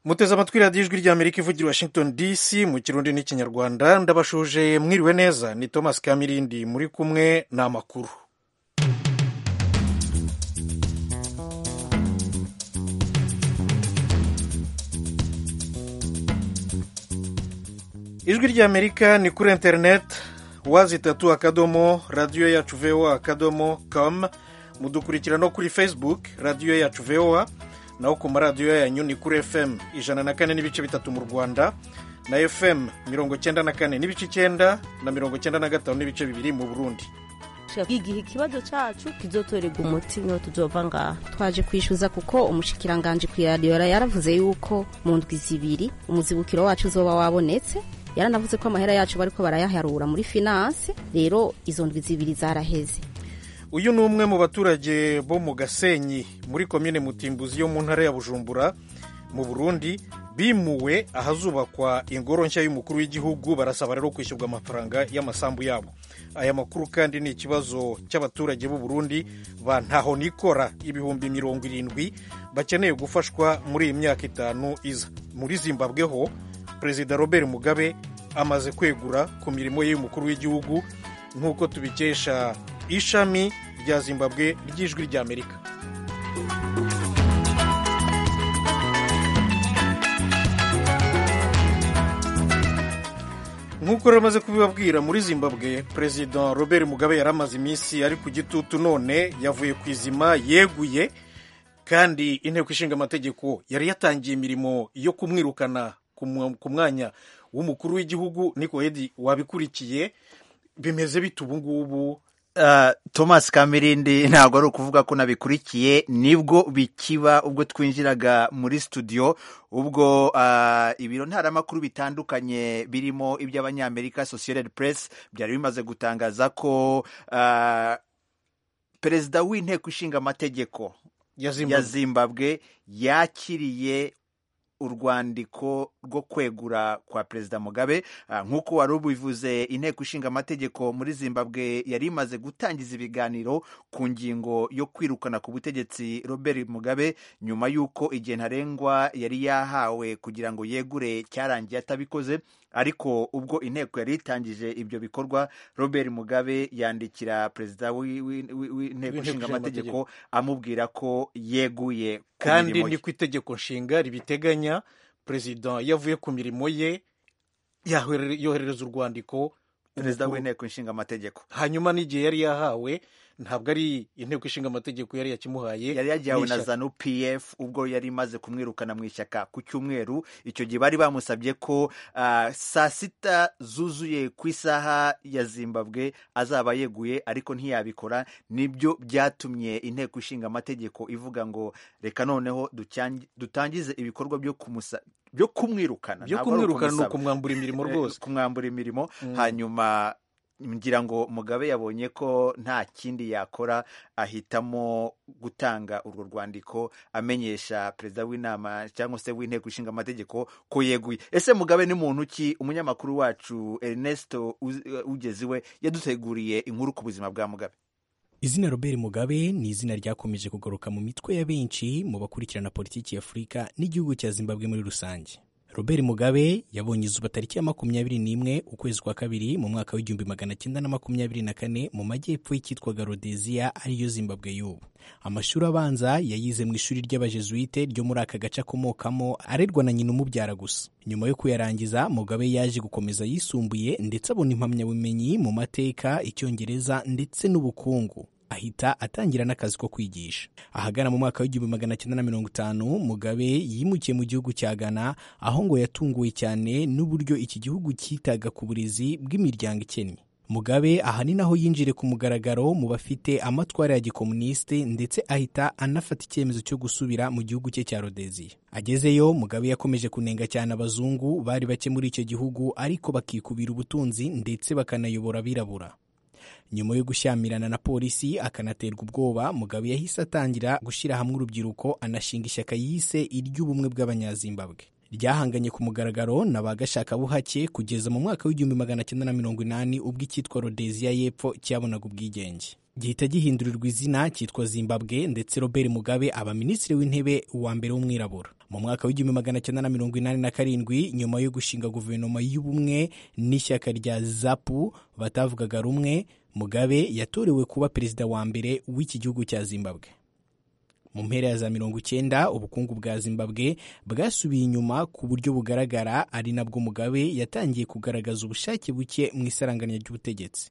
muteze amatwi radiyo ijwi ry'amerika ivugira washington dc mu kirundi n'ikinyarwanda ndabashuje mwiriwe neza ni thomas kamirindi muri kumwe ni amakuru ijwi ry'amerika ni kuri interineti wazi itatu akadomo radiyo yacu voa akadomo com mudukurikira no kuri facebook radiyo yacu voa naho ku maradiyo yanyu ni kuri fm ijana na kane n'ibice bitatu mu rwanda na fm mirongo cyenda na kane n'ibice icyenda na mirongo cyenda na gatanu n'ibice bibiri mu burundi igihe ikibazo cyacu kizotorerwa umuti niho tuzova ngaha twaje kwishyuza kuko umushikiranganje ku iradiyo yaravuze yuko mu ndwi zibiri umuzibukiro wacu uzoba wabonetse yaranavuze ko amahera yacu bariko barayaharura muri finance rero izo ndwi zibiri zaraheze uyu ni umwe mu baturage bo mu gasenyi muri komine mutimbuzi yo mu ntara ya bujumbura mu burundi bimuwe ahazubakwa ingoro nshya y'umukuru w'igihugu barasaba rero kwishyurwa amafaranga y'amasambu yabo aya makuru kandi ni ikibazo cy'abaturage b'u Burundi ba ntaho nikora ibihumbi mirongo irindwi bakeneye gufashwa muri iyi myaka itanu iza muri zimbabwe ho perezida robert mugabe amaze kwegura ku mirimo ye y'umukuru w'igihugu nk'uko tubikesha ishami rya zimbabwe ry'ijwi ry'amerika nk'uko rero amaze kubibabwira muri zimbabwe perezida robert mugabe yari amaze iminsi ari ku gitutu none yavuye ku izima yeguye kandi inteko ishinga amategeko yari yatangiye imirimo yo kumwirukana ku mwanya w'umukuru w'igihugu niko edi wabikurikiye bimeze bite ubu ngubu thomas kamirindi ntabwo ari ukuvuga ko nabikurikiye nibwo bikiba ubwo twinjiraga muri studio ubwo ibiro ntaramakuru bitandukanye birimo iby'abanyamerika associated press byari bimaze gutangaza ko perezida w'inteko ishinga amategeko ya zimbabwe yakiriye urwandiko rwo kwegura kwa perezida mugabe nk'uko wari ubivuze inteko ishinga amategeko muri zimbabwe yari imaze gutangiza ibiganiro ku ngingo yo kwirukana ku butegetsi robert mugabe nyuma y'uko igihe ntarengwa yari yahawe kugira ngo yegure cyarangiye atabikoze ariko ubwo inteko yari itangije ibyo bikorwa robert mugabe yandikira perezida w'inteko ishinga amategeko amubwira ko yeguye kandi ni ku itegeko nshinga ribiteganya perezida iyo avuye ku mirimo ye yoherereza urwandiko perezida w'inteko ishinga amategeko hanyuma n'igihe yari yahawe ntabwo ari inteko ishinga amategeko yari yakimuhaye yari yagihawe na zanu pf ubwo yari imaze kumwirukana mu ishyaka ku cyumweru icyo gihe bari bamusabye ko uh, saa sita zuzuye ku isaha ya zimbabwe azaba yeguye ariko ntiyabikora nibyo byatumye inteko ishinga amategeko ivuga ngo reka noneho dutangize ibikorwa byo kumusa byo kumwirukana byo kumwirukana ni ukumwambura imirimo rwose kumwambura imirimo hanyuma ngira ngo mugabe yabonye ko nta kindi yakora ahitamo gutanga urwo rwandiko amenyesha perezida w'inama cyangwa se w'inteko ishinga amategeko ko yeguye ese mugabe ni muntu ki umunyamakuru wacu Ernesto ugeze iwe yaduteguriye inkuru ku buzima bwa mugabe izina robert mugabe ni izina ryakomeje kugaruka mu mitwe ya benshi mu bakurikirana politiki ya afurika n'igihugu cya zimbabwe muri rusange robert mugabe yabonye izuba tariki ya makumyabiri n'imwe ukwezi kwa kabiri mu mwaka w'igihumbi magana cyenda na makumyabiri na kane mu majyepfo y'icyitwaga rodeziya ariyo zimbabwe y'ubu amashuri abanza yayize mu ishuri ry'abajesuite ryo muri aka gace akomokamo arerwa na nyina umubyara gusa nyuma yo kuyarangiza mugabe yaje gukomeza yisumbuye ndetse abona impamyabumenyi mu mateka icyongereza ndetse n'ubukungu ahita atangira n'akazi ko kwigisha ahagana mu mwaka w'igihumbi magana cyenda na mirongo itanu mugabe yimukiye mu gihugu cya ghana aho ngo yatunguwe cyane n'uburyo iki gihugu cyitaga ku burezi bw'imiryango ikennye mugabe aha ni naho yinjire ku mugaragaro mu bafite amatwara ya gikomunisite ndetse ahita anafata icyemezo cyo gusubira mu gihugu cye cya rodeziya agezeyo mugabe yakomeje kunenga cyane abazungu bari bake muri icyo gihugu ariko bakikubira ubutunzi ndetse bakanayobora abirabura nyuma yo gushyamirana na polisi akanaterwa ubwoba mugabe yahise atangira gushyira hamwe urubyiruko anashinga ishyaka yise iry'ubumwe bw'abanyazimbabwe ryahanganye ku mugaragaro na ba gashakabuhake kugeza mu mwaka w'igihumbi magana cyenda na mirongo inani ubwo icyitwa rodeziya y'epfo cyabonaga ubwigenge gihita gihindurirwa izina cyitwa zimbabwe ndetse robert mugabe aba minisitiri w'intebe wa mbere w'umwirabura mu mwaka w'igihumbi magana cyenda na mirongo inani na karindwi nyuma yo gushinga guverinoma y'ubumwe n'ishyaka rya zapu batavugaga rumwe mugabe yatorewe kuba perezida wa mbere w'iki gihugu cya zimbabwe mu mpera ya za mirongo icyenda ubukungu bwa zimbabwe bwasubiye inyuma ku buryo bugaragara ari nabwo mugabe yatangiye kugaragaza ubushake buke mu isaranganya ry'ubutegetsi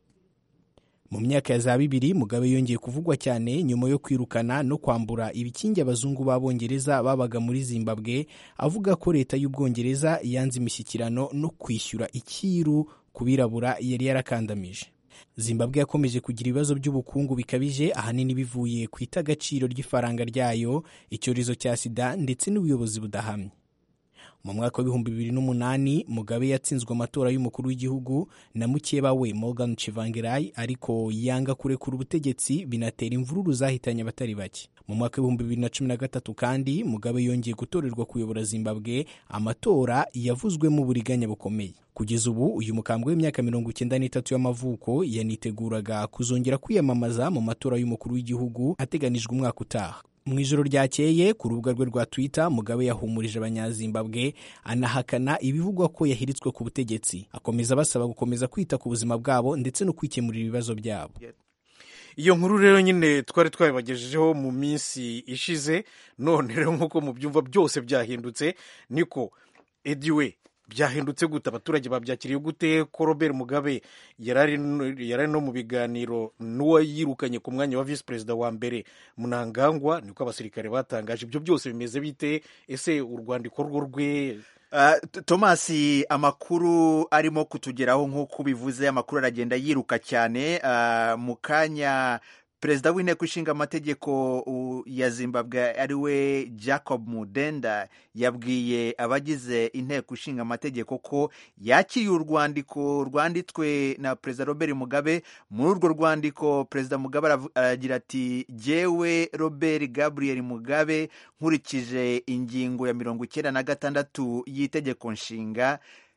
mu myaka ya za bibiri mugabe yongeye kuvugwa cyane nyuma yo kwirukana no kwambura ibikingi abazungu b'abongereza babaga muri zimbabwe avuga ko leta y'ubwongereza yanze imishyikirano no kwishyura icyiru ku birabura yari yarakandamije zimbabwe yakomeje kugira ibibazo by'ubukungu bikabije ahanini bivuye ku itagaciro ry'ifaranga ryayo icyorezo cya sida ndetse n'ubuyobozi budahamye mu mwaka w'ibihumbi bibiri n'umunani mugabe yatsinzwe amatora y'umukuru w'igihugu na mukeba we morgan chivangirai ariko yanga kurekura ubutegetsi binatera imvururu zahitanye abatari bake mu mwaka w'ibihumbi bibiri na cumi na gatatu kandi mugabe yongeye gutorerwa kuyobora zimbabwe amatora yavuzwemo uburiganya bukomeye kugeza ubu uyu mukambwe w'imyaka mirongo icyenda n'itatu y'amavuko yaniteguraga kuzongera kwiyamamaza mu matora y'umukuru w'igihugu ateganijwe umwaka utaha mu ijoro ryakeye ku rubuga rwe rwa twitter mugabe yahumurije abanyazimbabwe anahakana ibivugwa ko yahiritswe ku butegetsi akomeza basaba gukomeza kwita ku buzima bwabo ndetse no kwikemurira ibibazo byabo iyo nkuru rero nyine twari twabibagejejeho mu minsi ishize none rero nk'uko mubyumva byose byahindutse niko ediwe byahindutse gute abaturage babyakiriye gute ko robert mugabe yari no mu biganiro n'uwayirukanye ku mwanya wa visi perezida wa mbere munangangwa niko abasirikare batangaje ibyo byose bimeze bite ese urwandiko rwo rwe thomas amakuru arimo kutugeraho nk'uko ubivuze amakuru aragenda yiruka cyane mu kanya perezida w'inteko ishinga amategeko ya zimbabwe ari we jacob mudenda yabwiye abagize inteko ishinga amategeko ko yakiriye urwandiko rwanditswe na perezida robert mugabe muri urwo rwandiko perezida mugabe aragira ati jyewe robert gabriel mugabe nkurikije ingingo ya mirongo icyenda na gatandatu y'itegeko nshinga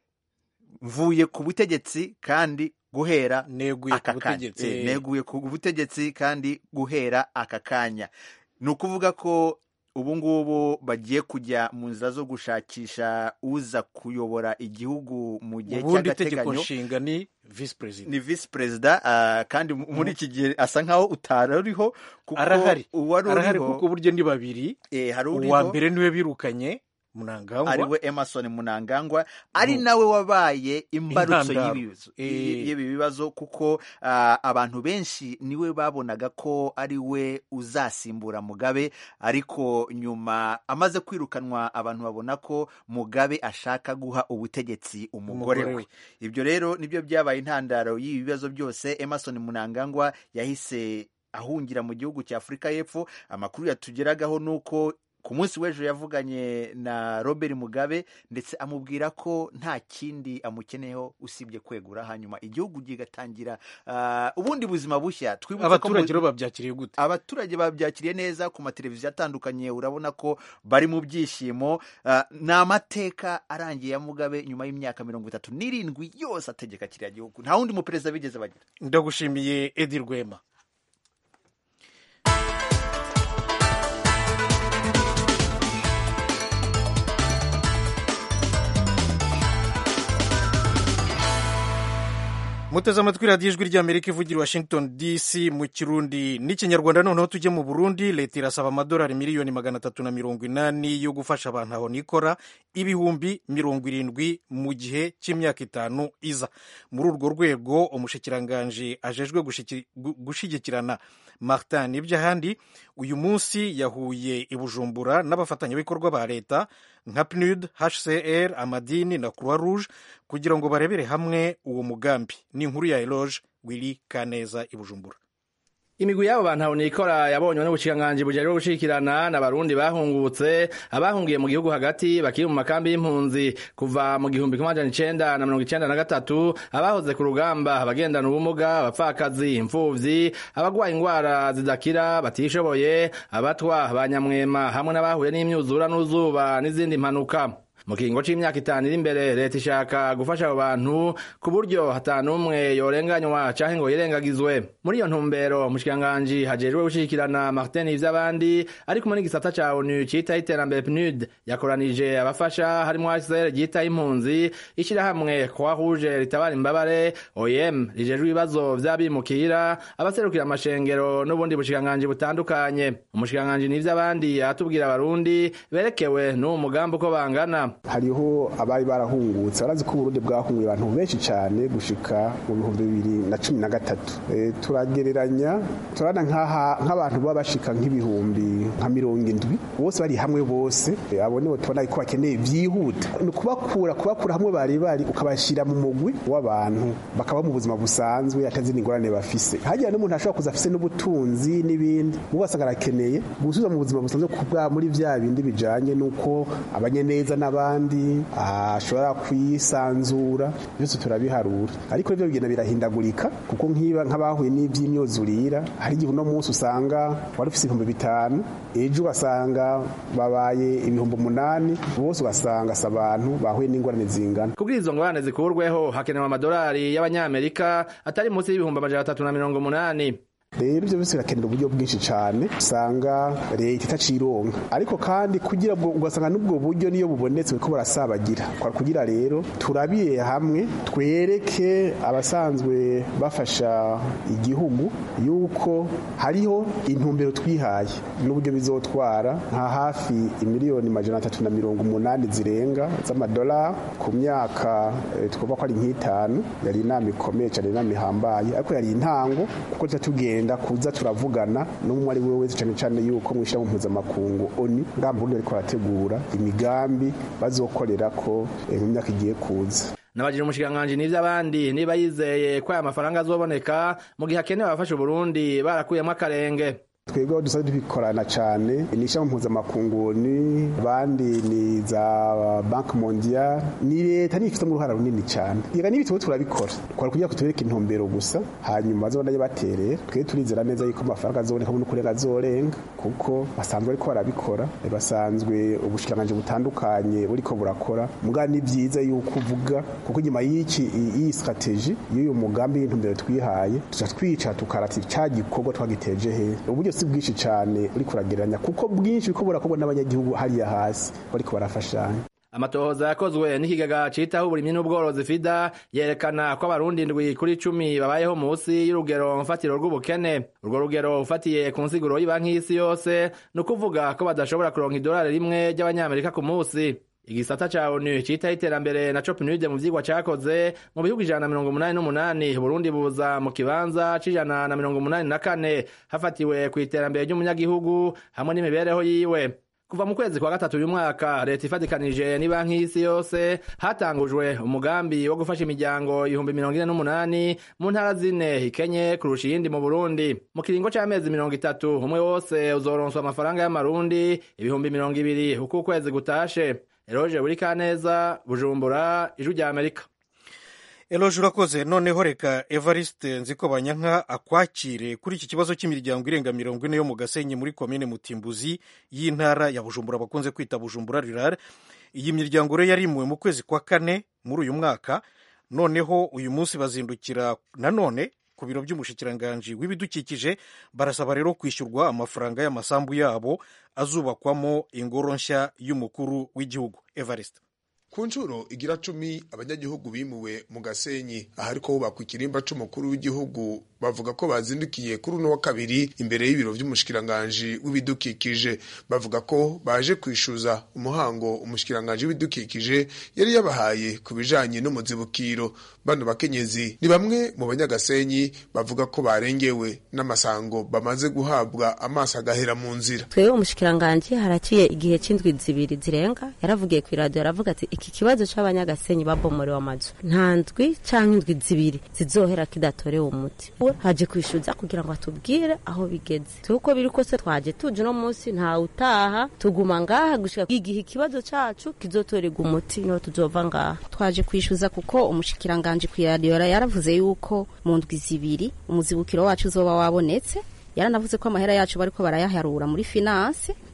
mvuye ku butegetsi kandi guhera aka kanya neguye ku butegetsi kandi guhera aka kanya ni ukuvuga ko ubu ngubu bagiye kujya mu nzira zo gushakisha uza kuyobora igihugu mu gihe cy'agateganyo nshinga ni visi perezida ni visi perezida kandi muri iki gihe asa nkaho utari uriho kuko arahari uwari arahari uriho kuko buryo ni babiri hari uwa uriho mbere niwe birukanye munangangwa ariwe emerson munangangwa ari nawe wabaye imbarutso Intandaro. y'ibibazo Eh. y'ibi bibazo kuko ah, abantu benshi niwe babonaga ko ari we uzasimbura mugabe ariko nyuma amaze kwirukanwa abantu babona ko mugabe ashaka guha ubutegetsi umugore Umugore we we. ibyo rero nibyo byabaye intandaro y'ibi bibazo byose emerson munangangwa yahise ahungira mu gihugu cya afurika y'epfo amakuru yatugeragaho ni uko ku munsi w'ejo yavuganye na robert mugabe ndetse amubwira ko nta kindi amukeneyeho usibye kwegura hanyuma igihugu kigatangira ah, ubundi buzima bushya twibutse ko mu- abaturage rero babyakiriye gute abaturage babyakiriye neza ku mateleviziyo atandukanye urabona ko bari mu byishimo Ah, ni amateka arangiye ya mugabe nyuma y'imyaka mirongo itatu n'irindwi yose ategeka kiriya gihugu nta wundi muperezida bigeze bagira ndagushimiye edi rwema muteze amatwi radiyo ijwi ry'amerika ivugira i washington dc mu kirundi n'ikinyarwanda noneho tujye mu burundi leta irasaba amadolari miliyoni magana atatu na mirongo inani yo gufasha abantu aho nikora ibihumbi mirongo irindwi mu gihe cy'imyaka itanu iza muri urwo rwego umushikiranganji ajejwe gushiki- gu- gushyigikirana martin n'iby'ahandi uyu munsi yahuye i bujumbura n'abafatanyabikorwa ba leta nka pnud hcr amadini na croix rouge kugira ngo barebere hamwe uwo mugambi ni inkuru ya eloge wili kaneza i bujumbura imigwi y'abo bantu nikora yabonywe n'ubushikiranganji bujejwe gushikirana n'abarundi bahungutse abahungiye mu gihugu hagati bakiri mu makambi y'impunzi kuva mu gihumbi kimwe amajana icenda na mirongo icenda na gatatu abahoze ku rugamba abagendana ubumuga abapfakazi imfuvyi abagwaye ingwara zidakira batishoboye abatwa ba nyamwema hamwe n'abahuye n'imyuzura n'uzuba n'izindi mpanuka mu kiringo c'imyaka itanu iri imbere leta ishaka gufasha abo bantu ku buryo hatanumwe yorenganywa canke ngo yirengagizwe muri iyo ntumbero umushikiranganji hajejwe gushigikirana martin ivy'abandi ari kumwe n'igisata ca onu citaho iterambere pnud yakoranije abafasha harimwo hcr ryitaho impunzi ishirahamwe croix rouge ritabara imbabare oem rijejwe ibibazo vy'abimukira abaserukira amashengero n'ubundi bushikiranganji butandukanye umushikiranganji n'ivy'abandi aratubwira abarundi berekewe n'uwo mugambi uko bangana hariho abari barahungutse barazi ko uburundi bwahunguye abantu benshi cyane gushika mu bihumbi bibiri na cumi na gatatu e, turagereranya turabona nk'abantu baba bashika nk'ibihumbi nka mirongo indwi bose bari hamwe bose e, abo nibo tubona ko bakeneye vyihuta ni ukubakura kubakura hamwe bari bari ukabashyira mu mugwi w'abantu bakaba mu buzima busanzwe atazindi ingorane bafise hagira n'umuntu ashobora kuza afise n'ubutunzi n'ibindi ugasanga arakeneye gusubiza mu buzima busanzwe kubwa muri vya bindi bijanye n'uko abanye neza n'abandi ashobora kwisanzura byose turabiharura ariko ivyo bigenda birahindagurika kuko nk'iba nk'abahuye n'ivy'imyuzurira hari igihe uno munsi usanga wari ufise ibihumbi bitanu ejo ugasanga babaye ibihumbi umunani bose ugasanga si abantu bahuye n'ingorane zingana kugira izo ngorane zikurweho hakenewe amadolari y'abanyamerika atari munsi y'ibihumbi amajana atatu na mirongo umunani rero ibyo byose birakenera uburyo bwinshi cyane usanga leta itacironka ariko kandi kugira ngo ugasanga n'ubwo buryo niyo bubonetse ko barasabagira kugira rero turabire hamwe twereke abasanzwe bafasha igihugu yuko hariho intumbero twihaye n'uburyo bizotwara nka hafi imiliyoni majana atatu na mirongo umunani zirenga z'amadolari ku myaka twumva ko ari nk'itanu yari inama ikomeye cyane inama ihambaye ariko yari intango kuko tuba tugenda kuza turavugana n'umwe ari we wese cyane cyane yuko mu ishyirahamwe mpuzamakungu oni ngamba ubundi ariko barategura imigambi bazokorera ko mu myaka igiye kuza nabajije umushikiranganji n'ivy'abandi niba yizeye ko aya mafaranga azoboneka mu gihe akenewe abafasha uburundi barakuyemo akarenge twebwe aho dusanzwe dukorana cyane ni ishyamba mpuzamakungu ni abandi ni za banki mondial ni leta niyo ifitemo uruhara runini cyane reka n'ibitabo turabikora twari kugira ngo tubereke intumbero gusa hanyuma bazabona ayo baterera twe turizera neza yuko amafaranga azoboneka mu n'ukurenga azorenga kuko basanzwe bariko barabikora basanzwe ubushikiranganji butandukanye buriko burakora mugabo ni byiza yuko uvuga kuko nyuma y'iki iyi strategy y'uyu mugambi y'intumbero twihaye tuca twica tukarata ca gikorwa twagiteje he uburyo si bwinshi cyane uri kuragereranya kuko bwinshi buriko burakorwa n'abanyagihugu hariya hasi bariko barafashanya amatohoza yakozwe n'ikigaga citaho uburimyi n'ubworozi fida yerekana ko abarundi indwi kuri cumi babayeho munsi y'urugero mfatiro rw'ubukene urwo rugero ufatiye ku nsiguro y'ibanki y'isi yose ni ukuvuga ko badashobora kuronka idolari rimwe ry'abanyamerika ku munsi igisata ca onu citaho iterambere na copnude mu vyigwa cakoze mu bihugu ijana na mirongo umunani n'umunani burundi buza mu kibanza c'ijana na mirongo umunani na kane hafatiwe ku iterambere ry'umunyagihugu hamwe n'imibereho yiwe kuva mu kwezi kwa gatatu uyu mwaka leta ifatikanije n'ibanki y'isi yose hatangujwe umugambi wo gufasha imiryango ibihumbi mirongo ine n'umunani mu ntara zine ikenye kurusha iyindi mu burundi mu kiringo c'amezi mirongo itatu umwe wose uzoronswa amafaranga y'amarundi ibihumbi mirongo ibiri uko ukwezi gutashe eroje buri kaneza bujumbura ijwi rya amerika eroje urakoze noneho reka evariste nziko banyanka akwakire kuri iki kibazo cy'imiryango irenga mirongo ine yo mu gasenyi muri komine mutimbuzi y'intara ya bujumbura bakunze kwita bujumbura rirare iyi miryango rero yarimuwe mu kwezi kwa kane muri uyu mwaka noneho uyu munsi bazindukira nanone ku biro by'umushikiranganji w'ibidukikije barasaba rero kwishyurwa amafaranga y'amasambu yabo azubakwamo ingoro nshya y'umukuru w'igihugu evariste ku nshuro igira cumi abanyagihugu bimuwe mu gasenyi ahariko hubakwa ikirimba c'umukuru w'igihugu bavuga ko bazindukiye kuri uno wa kabiri imbere y'ibiro vy'umushikiranganji w'ibidukikije bavuga ko baje kwishuza umuhango umushikiranganji w'ibidukikije yari yabahaye ku bijanye n'umuzibukiro bano bakenyezi ni bamwe mu banyagasenyi bavuga ko barengewe n'amasango bamaze guhabwa amaso agahera mu nzira twebwe umushikiranganji haraciye igihe c'indwi zibiri zirenga yaravugiye kw'iradiyo aravuga ati iki kibazo c'abanyagasenyi babomorewe amazu nta ndwi canke indwi zibiri zizohera kidatorewe umuti we haje kwishuza kugira ngo atubwire aho bigeze tuko biri kose twaje tuje no munsi nta utaha tuguma ngaha gushika igihe ikibazo cacu kizotorerwa umuti niho tuzova ngaha twaje kwishuza kuko umushikiranganje kw'iradiyo yaravuze yuko mu ndwi zibiri umuzibukiro wacu uzoba wabonetse yaranavuze ko amahera yacu bariko barayaharura muri finance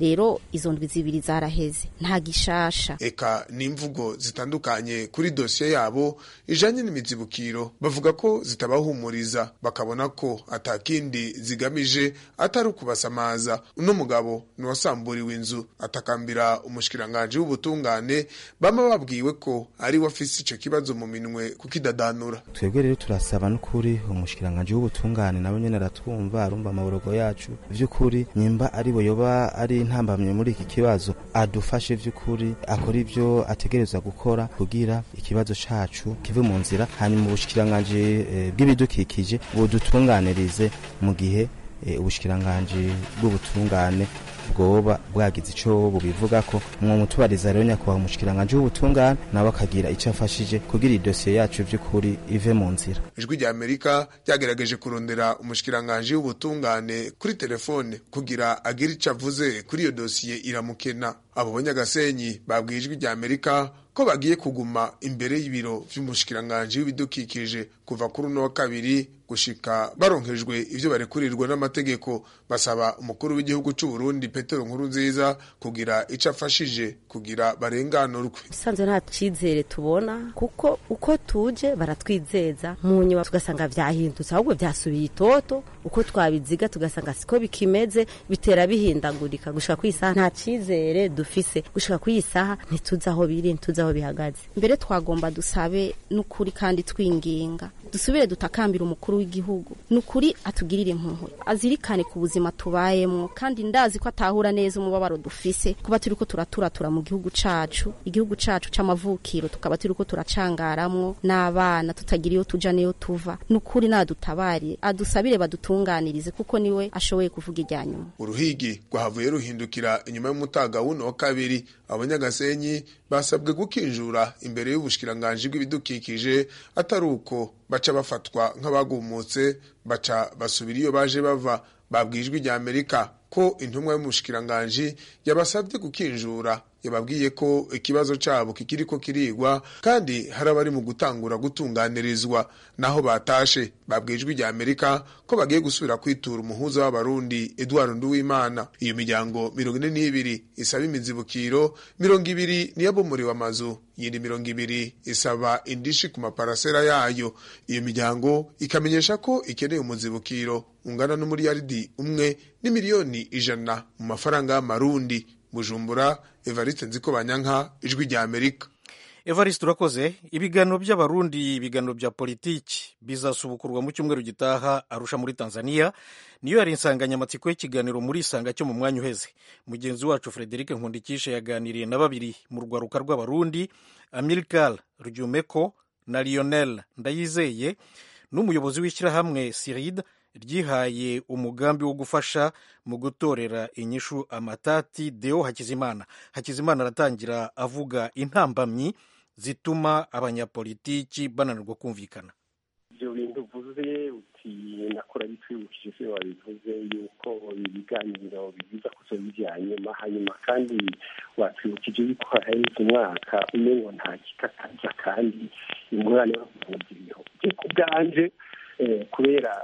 rero izo ndwi zibiri zaraheze nta gishasha eka n'imvugo zitandukanye kuri dosiye yabo ijanye n'imizibukiro bavuga ko zitabahumuriza bakabona ko atakindi zigamije atari ukubasamaza uno mugabo niwasamburiwe inzu atakambira umushikiranganji w'ubutungane bama babwiwe ko ari we afise ico kibazo mu minwe kukidadanura twebwe rero turasaba n'ukuri umushikiranganji w'ubutungane nawe nyene aratwumva arumva amaborogo yacu vy'ukuri nyimba ari we yoba ari intambamye muri iki kibazo adufashe vy'ukuri akora ivyo ategerezwa gukora kugira ikibazo cacu kive mu nzira hanyuma ubushikiranganji eh, bw'ibidukikije budutunganirize mu gihe eh, ubushikiranganji bw'ubutungane bwoba bwagize ico bubivuga ko mwo mutubariza rero nyakubahwa umushikiranganji w'ubutungane nawe akagira ico afashije kugira idosiye yacu vy'ukuri ive mu nzira ijwi rya amerika ryagerageje kurondera umushikiranganji w'ubutungane kuri telefone kugira agire ico avuze kuri iyo dosiye iramukena abo banyagasenyi babwiye ijwi rya amerika ko bagiye kuguma imbere y'ibiro vy'umushikiranganji w'ibidukikije kuva kuri uno wa kabiri gushika baronkejwe ivyo barekurirwa n'amategeko basaba umukuru w'igihugu c'u Burundi Petero Nkurunziza kugira ico afashije kugira barenganurwe usanzwe nta cizere tubona kuko uko tuje baratwizeza mu nyuma tugasanga vyahindutse ahubwo vyasubiye itoto uko twabiziga tugasanga siko bikimeze bitera bihindagurika gushika kw'isaha nta cizere dufise gushika kw'isaha ntituzi aho biri ntituzi aho bihagaze mbere twagomba dusabe n'ukuri kandi twinginga dusubire dutakambira umukuru w'igihugu n'ukuri atugirire impuhwe azirikane ku buzima tubayemwo kandi ndazi ko atahura neza umubabaro dufise kuba turiko turaturatura mu gihugu cacu igihugu cacu c'amavukiro tukaba turiko turacangaramwo n'abana tutagira iyo tuja n'iyo tuva n'ukuri nadutabariye adusabire badutunganirize kuko niwe ashoboye kuvuga irya nyuma uruhigi rwahavuye ruhindukira inyuma y'umutaga wuno wa kabiri abanyagasenyi basabwe gukinjura imbere y'ubushikiranganji bw'ibidukikije atari uko baca bafatwa nk'abagumutse baca basubira iyo baje bava babwijwe rya amerika ko intumwa y'umushikiranganji yabasabye gukinjura yababwiye ko ikibazo cabo kikiriko kirigwa kandi hari abari mu gutangura gutunganirizwa naho batashe babwijwe rya amerika ko bagiye gusubira kwitura umuhuza w'abarundi edward nduwimana iyo miryango mirongo ine n'ibiri isaba imizibukiro mirongo ibiri niyabomoriwe amazu yindi mirongo ibiri isaba indishi ku maparasera yayo iyo miryango ikamenyesha ko ikeneye umuzibukiro ungana n'umuriyaridi umwe n'imiliyoni ijana mu mafaranga y'amarundi bujumbura evariste nziko banyanka ijwi rya amerika evariste urakoze ibiganiro by'abarundi ibiganiro bya politiki bizasubukurwa mu cyumweru gitaha arusha muri tanzania niyo yari insanganyamatsiko y'ikiganiro muri isanga cyo mu mwanya uheze mugenzi wacu frederic nkundikishe yaganiriye na babiri mu rwaruka rw'abarundi amilcar ryumeko na lionel ndayizeye n'umuyobozi w'ishyirahamwe siride ryihaye umugambi wo gufasha mu gutorera inyishu amatati deo hakizimana hakizimana aratangira avuga intambamyi zituma abanyapolitiki bananirwa kumvikana ibyo bintu uvuze uti nakora bitwibukije se wabivuze yuko ibiganiro bibiza kuzoba ibya nyuma hanyuma kandi watwibukije yuko haheze umwaka umwe ngo nta kikakaza kandi ingorane bavuga iriho ku bwanje kubera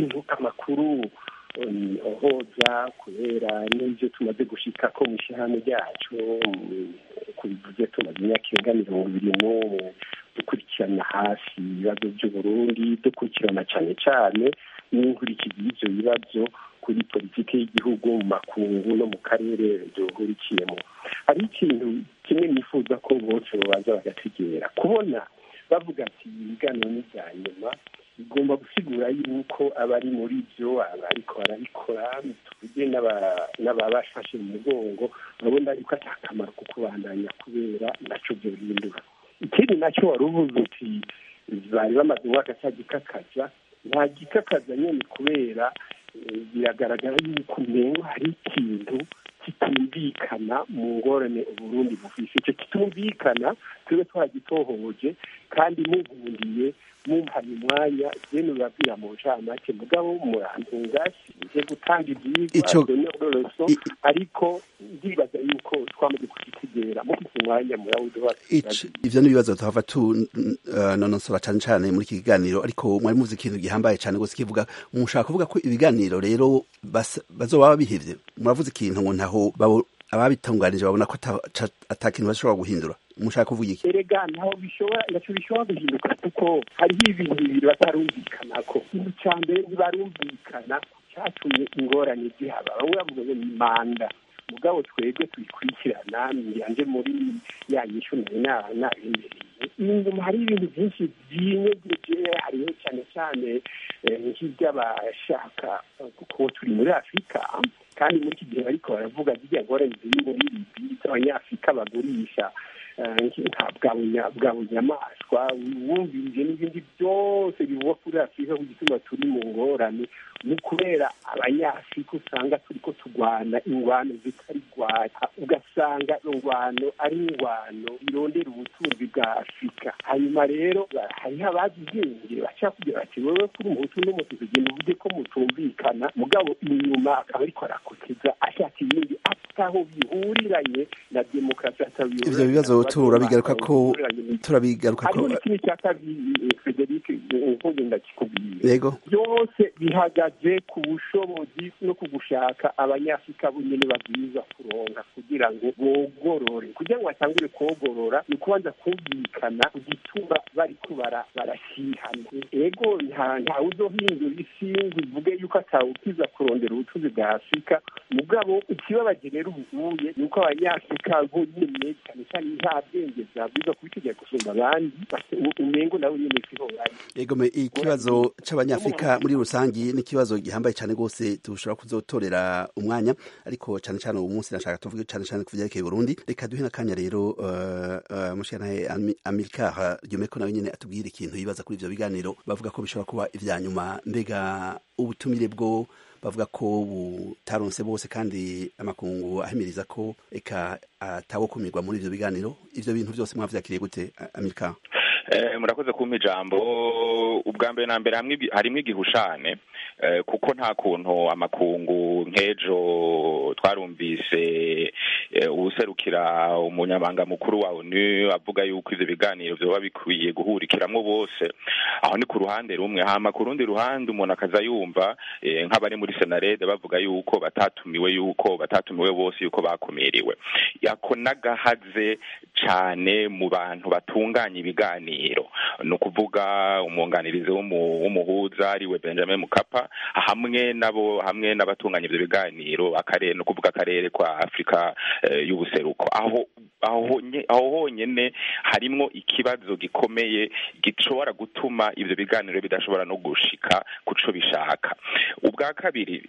amakuru ohoza kubera n'ibyo tumaze gushika ko mu ishyirahamwe ryacu kubivuze tumaze imyaka irenga mirongo ibiri n'umwe dukurikirana hafi ibibazo by'uburundi dukurikirana cyane cyane n'inkurikizi y'ibyo bibazo kuri politiki y'igihugu mu makungu no mu karere duhurikiyemo hari ikintu kimwe nifuza ko bose babanza bagategera kubona bavuga ati ibiganiro ni ibya nyuma bigomba gusigura yuko abari muri byo abariko barabikora tuvuge n'ababafashe mu mugongo babona yuko ata akamaro ko kubandanya kubera naco byo bihindura ikindi nacyo wari uvuze uti bari bamaze umwaka cya gikakaza nta gikakaza nyine kubera biragaragara yuko umengo hari ikintu kitumvikana mu ngorane uburundi bufise icyo kitumvikana twebwe twagitohoje kandi mugundiye mumpaye umwanya jene urabwira mu ncamake mugabo murantunga sinje gutanga ivyigwa donyororoso ariko ndibaza yuko twamaze kukitegera mufise umwanya murawuduha ivyo n'ibibazo tuhava tunonosora cane cane muri iki kiganiro ariko mwari muzi ikintu gihambaye cane gose kivuga mushaka kuvuga ko ibiganiro rero bazoba babihevye muravuze ikintu ngo ntaho ababitunganije babona ko ata kintu bashobora guhindura mushaka kuvuga iki erega ntaho bishobora naco bishobora guhinduka kuko hariho ibintu bibiri batarumvikanako ikintu ca mbere ntibarumvikana catumye ingorane zihaba bamwe bavuga ngo ni manda mugabo twebwe tubikurikirana yanje muri ya nyishu nari nabemereye inyuma hari ibintu byinshi byinyegeje hariho cyane cyane nk'iby'abashaka kuko turi muri afurika kandi muri iki gihe bariko baravuga zirya ngorane ziri muri libi z'abanyafurika bagurisha bwa bunyamaswa wumvirije n'ibindi byose bivugwa kuri afurika ku gituma turi mu ngorane ni kubera abanyafurika usanga turi ko turwana ingwano zitari rwanda ugasanga ingwano ari ingwano irondera ubutunzi bwa afurika hanyuma rero hariho abazi ubwenge bashaka kugira bati wowe kuri umuhutu n'umutu tugenda uvuge ko mutumvikana mugabo inyuma akaba ariko arakoteza ashaka ibindi ataho bihuriranye na demokarasi ivyo bibazo turabigaruka ko turabigaruka ko hariho n'ikindi cya kabiri frederic nkuge ndakikubwiye yego byose bihagaze ku bushobozi no ku gushaka abanyafurika bonyene babwiza kuronka kugira ngo bogorore kugira ngo batangure kogorora ni ukubanza kumvikana igituma bariko barashyihana ego ntawe uzohindura isi ngo ivuge yuko atawukiza kurondera ubutunzi bwa afurika mugabo ikibabaje rero ubuye ni uko abanyafurika bo nyene cyane cyane nta bwenge bwabwiza kubitegera gusumba abandi umengo nawe nyene siho bari yego ikibazo c'abanyafurika muri rusangi ni ikibazo gihambaye cyane rwose dushobora kuzotorera umwanya ariko cyane cyane uwo munsi nashaka tuvuge cyane cyane ku vyerekeye Burundi reka duhe n'akanya rero uh, uh, mushikanahe Amilcar Ryomeko nawe nyene atubwire ikintu yibaza kuri ivyo biganiro bavuga ko bishobora kuba ivya nyuma mbega ubutumire bwo bavuga ko butaronse bose kandi amakungu ahimiriza ko eka atawokumirwa muri ivyo biganiro ivyo bintu byose mwavyakiriye gute Amilcar murakoze kumpa ijambo ubwa mbere na mbere harimwo igihushane kuko nta kuntu amakungu nk'ejo twarumvise uwuserukira umunyamabanga mukuru wa onu avuga yuko ivyo biganiro vyoba bikwiye guhurikiramwo bose aho ni ku ruhande rumwe hama ku rundi ruhande umuntu akaza yumva nk'abari muri senarede bavuga yuko batatumiwe yuko batatumiwe bose yuko bakumiriwe yako n'agahaze cane mu bantu batunganya ibiganiro ni ukuvuga umwunganirizi w'umuhuza ariwe benjamin mukapa hamwe nabo hamwe n'abatunganya ivyo biganiro akarere ni ukuvuga akarere kwa afurika y'ubuseruko aho aho honyene harimwo ikibazo gikomeye gishobora gutuma ivyo biganiro bidashobora no gushika kuco bishaka ubwa kabiri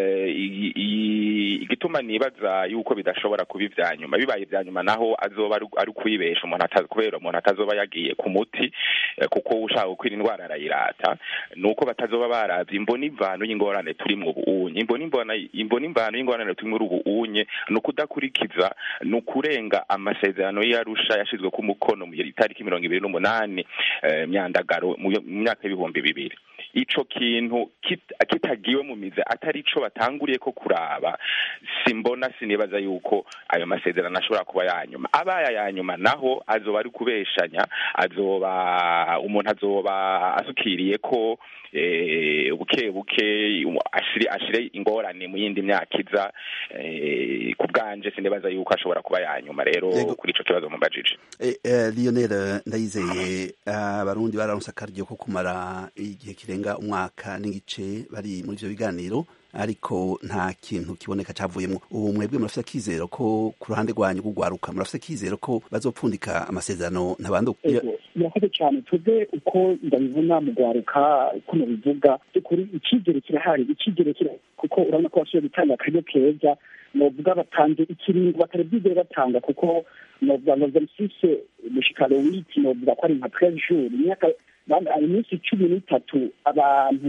igituma nibaza yuko bidashobora kuba ivya nyuma bibaye ivya nyuma naho azoba ari ukuyibesha umuntu kubera umuntu atazoba yagiye ku muti kuko ushaka gukwira indwara arayirata nuko batazoba baravye imbona imvano y'ingorane turimwo ubuunye imbona imvano y'ingorane turimwo ubuunye ni ukudakurikiza ni ukurenga amasezerano y'arusha yashizwe ku mukono mu itariki mirongo ibiri n'umunani myandagaro mu myaka y'ibihumbi bibiri ico kintu kitagiwe mu mize atari ico batanguriye ko kuraba simbona sinibaza yuko ayo masezerano ashobora kuba yanyuma abaye yanyuma naho azoba ari kubeshanya azoba umuntu azoba asukiriye ko buke buke ashire ingorane mu yindi myaka iza ku bwanje sinibaza yuko ashobora kuba yanyuma rero kuri ico kibazo mubajije Lionel ndayizeye abarundi bararonse akaryo ko kumara igihe kirenga umwaka n'igice bari muri ivyo biganiro ariko nta kintu kiboneka cavuyemwo ubu mwebwe murafise akizero ko ku ruhande rwanyu rw'ugwaruka murafise akizero ko bazopfundika amasezerano ntabandi murakoze cyane twebwe uko ndabibona mu gwaruka uko mubivuga by'ukuri icizere kirahari icizere kirahari kuko urabona ko bashoboye gutanga akaryo keza novuga batanze ikiringo batari bwigere batanga kuko novuga ngo verisise mushikaro w'iki novuga ko ari nka twelve jours imyaka iminsi cumi n'itatu abantu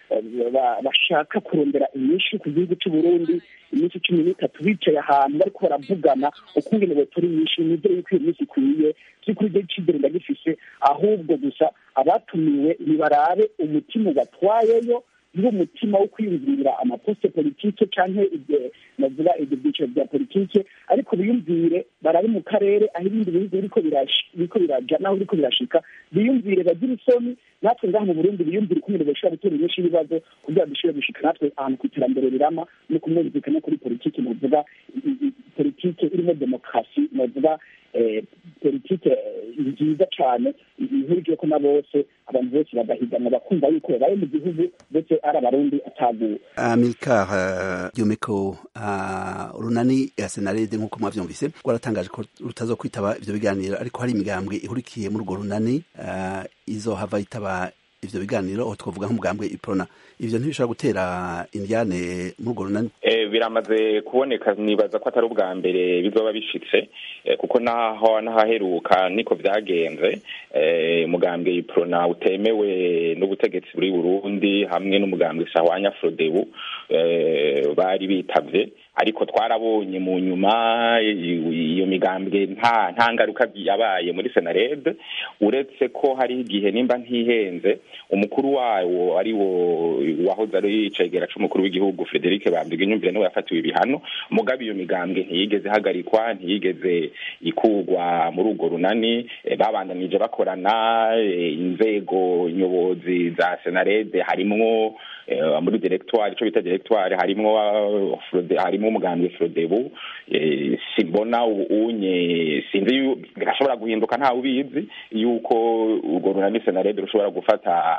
bashaka kurondera inyinshi ku gihugu cy'u Burundi iminsi cumi n'itatu bicaye ahantu bariko baravugana ukungene botora inyinshi nizere yuko iyo minsi ikwiye by'ukuri ibyo cyizere ndagifise ahubwo gusa abatumiwe nibarabe umutima ubatwayeyo niwo mutima wo kwiyumvira amaposte politike canke navuga ibyo byiciro bya politike ariko biyumvire barabe mu karere aho ibindi bihugu biriko biraja naho biriko birashika biyumvire bagire isoni natwe ngaha mu burundi biyumvire ukuntu bashobora gutera inyinshi y'ibibazo kugira dushobore gushika natwe ahantu ku iterambere rirama no kumwumvikana kuri politike navuga politike irimo demokarasi navuga politike nziza cyane ihurije ko na bose abantu bose bagahiganwa bakumva yuko babaye mu gihugu ndetse ari abarundi ataguwe amilcar ryomeko runani ya senarede nk'uko mwavyumvise rwaratangaje ko rutazo kwitaba ivyo biganiro ariko hari imigambwe ihurikiye muri urwo runani izohava yitaba ivyo biganiro aho twavuga nk'umugambwe iprona ivyo ntibishobora gutera indyane muri urwo runani biramaze kuboneka nibaza ko atari ubwa mbere bizoba bishitse kuko naho n'ahaheruka niko vyagenze umugambwe iprona utemewe n'ubutegetsi buri burundi hamwe n'umugambwe sahwanya frodebu bari bitavye ariko twarabonye mu nyuma iyo migambwe nta nta ngaruka yabaye muri senarede uretse ko hari igihe nimba ntihenze umukuru wawo ari wo wahoze ari icegera c'umukuru w'igihugu Frederic Bambige nyumvire niwe yafatiwe ibihano mugabe iyo migambwe ntiyigeze hagarikwa ntiyigeze ikugwa muri urwo runani babandanije bakorana inzego nyobozi za senarede harimwo muri directoire ico bita directoire harimwo harimo umugambwe Frodebu simbona unye sinzi birashobora guhinduka ntawe ubizi yuko urwo runani senarede rushobora gufata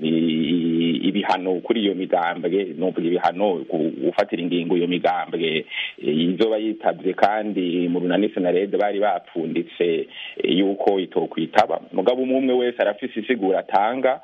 ibihano kuri iyo migambwe nuvuga ibihano gufatira ingingo iyo migambwe izoba yitabye kandi mu runani senarede bari bapfunditse yuko itokwitaba mugabo umwe umwe wese arafise isigura atanga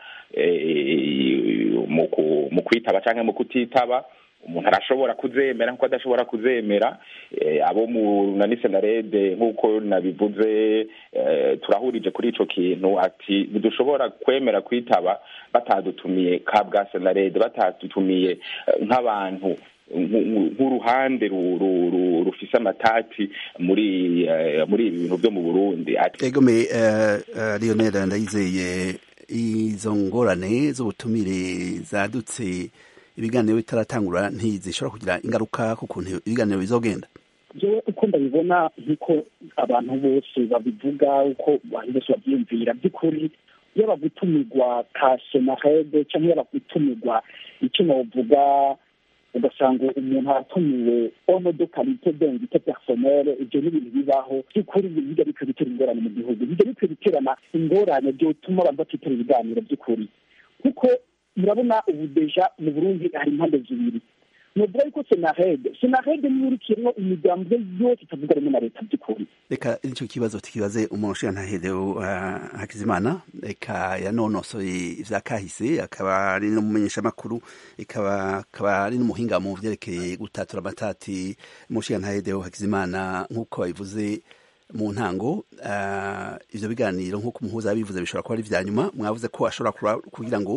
mu kwitaba canke mu kutitaba umuntu arashobora kuzemera nkuko adashobora kuzemera abo mu runani senarede nk'uko nabivuze turahurije kuri ico kintu ati ntidushobora kwemera kwitaba batadutumiye ka bwa senarede batadutumiye nk'abantu nk'uruhande rufise amatati muri muri ibi bintu byo mu burundi egome lionel ndayizeye izo ngorane z'ubutumire zadutse ibiganiro bitaratangura ntizishobora kugira ingaruka ku kuntu ibiganiro bizogenda jewe uko ndabibona nk'uko abantu bose babivuga uko abantu bose babyiyumvira by'ukuri iyo bagutumirwa ka senarede cyangwa iyo bagutumirwa icyo novuga ugasanga umuntu aratumiwe ono de karite dengite personnel ibyo ni ibintu bibaho by'ukuri bijya bikwiye gutera ingorane mu gihugu bijya bikwiye guterana ingorane byotuma abantu batitera ibiganiro by'ukuri kuko murabona ubu deja mu burundi hari impande zibiri nuvuga yuko senarede senarede niyo urikiyemo imigambi yose itavuga rimwe na leta by'ukuri reka nicyo kibazo tukibaze umuntu ushinga ntahedeo hakizimana reka yanonosoye ivya kahise akaba ari n'umumenyeshamakuru ikaba akaba ari n'umuhinga mu vyerekeye gutatura amatati umushinga ntahedeo hakizimana nk'uko babivuze mu ntango ivyo biganiro nk'uko umuhuza yabivuze bishobora kuba ari vya nyuma mwavuze ko ashobora kugira ngo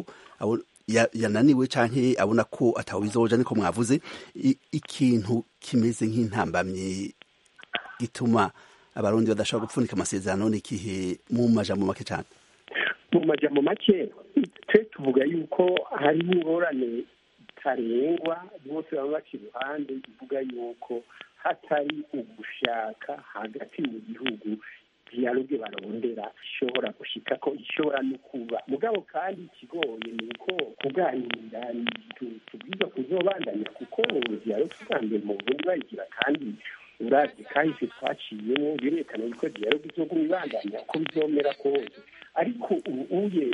yananiwe canke abona ko atawizoja niko mwavuze ikintu kimeze nk'intambamyi gituma abarundi badashobora gupfunika amasezerano n'ikihe mu majambo make cane mu majambo make twe tuvuga yuko hari ingorane tarengwa bose baba baca iruhande ivuga yuko hatari ugushaka hagati mu gihugu dialogue barondera ishobora gushika ko ishobora no kuba mugabo kandi ikigoye ni uko kuganira tubwiza kuzobandanya kuko dialogue tuganire mu burundi bayigira kandi uravye kahise twaciyemo birerekana yuko dialogue izoguma ibandanya uko bizomera kose ariko ubuye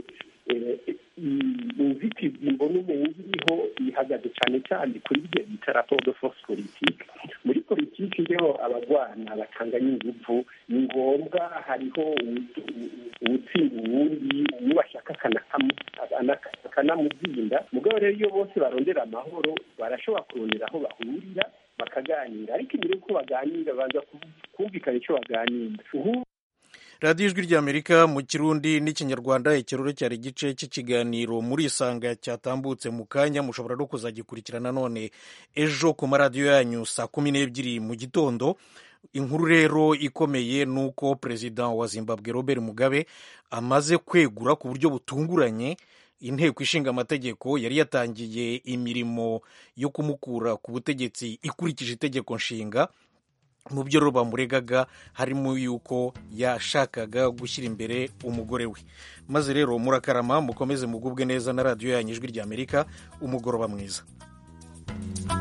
inzitizi mbona umenga iriho ihagaze cyane cyane kuri ibyo bita rapport de force politique muri politiki rero abagwana batanganya inguvu ni ngombwa hariho uwutsinda uwundi uwo bashaka akanamuzinda mugabo rero iyo bose barondera amahoro barashobora kurondera aho bahurira bakaganira ariko imbere y'uko baganira baza kumvikana icyo baganira radiyo ijwi ry'amerika mu kirundi n'ikinyarwanda ikirore cyari igice cy'ikiganiro muri isanga cyatambutse mu kanya mushobora no kuzagikurikirana none ejo ku maradiyo yanyu saa kumi n'ebyiri mu gitondo inkuru rero ikomeye ni uko perezida wa zimbabwe robert mugabe amaze kwegura ku buryo butunguranye inteko ishinga amategeko yari yatangiye imirimo yo kumukura ku butegetsi ikurikije itegeko nshinga mu byo rero bamuregaga harimo yuko yashakaga gushyira imbere umugore we maze rero murakarama mukomeze mugubwe neza na radiyo yanyu ijwi ry'amerika umugoroba mwiza